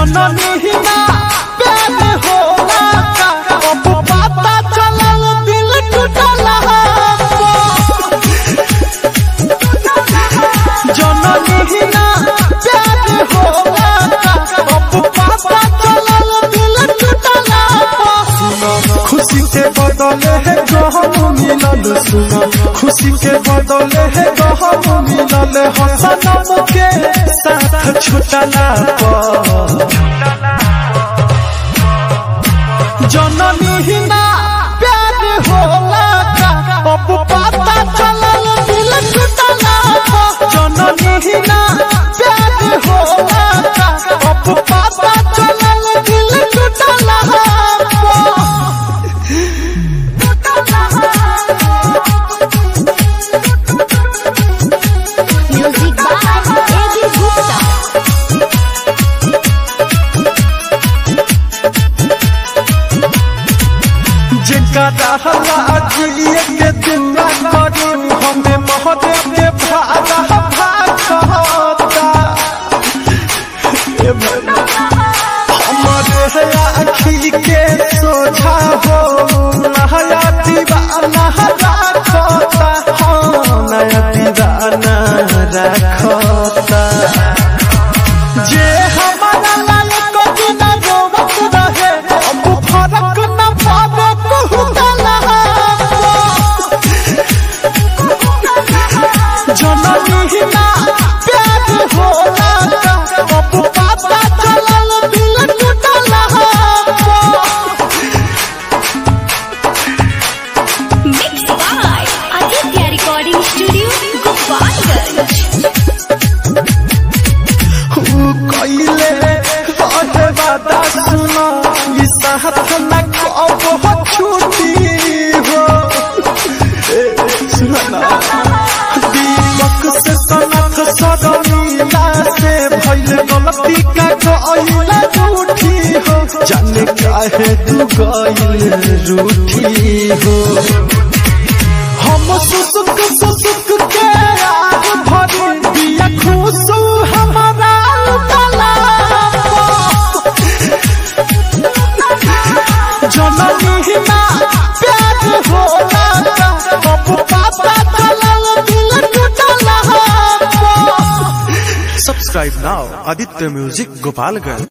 जननी ही ना प्यार होला का अब पता चलल दिल टूटला जननी ही ना प्यार होला का अब पता चलल दिल टूटला खुशी के बदले है गहम मिलल सुनो खुशी के बदले है गहम मिलल हसनम के साथ छुटला पर जननी ही ना प्यार होला का अब पता चलल दिल टूटला पर जननी ही ना प्यार होला का अब पता चलल दिल टूटला पर Music by A.B. Gupta. जिनका रहला अखिलिए के दिन ना करू हमें महादेव के भागा भागता ए भला, हमारे है अखिल के सोझा हो नया दीवाना रखता हाँ नया दीवाना रखता जे हमारा लायक दिन रोवत रहे अब फरक न पावे कहूतला जननी ही ना प्यार होला का अब पता चलल दिल टूटला Mixed by Aditya Recording Studio, Gopalganj. ऊ कइले रहे वादा सुनो ई साथ न कब हो छूटी हो ए, सुनो ना दीपक से सनक सदनीला से भइल गलती का गइला रूठी हो जाने काहे तू गइल रूठी हो हम सुसुक सुसुक के आग भरी दिया खुशू हमारा उतला जननी ही ना प्यार होला का अब पता चलल दिल टूटला Subscribe now, Aditya Music Gopalganj.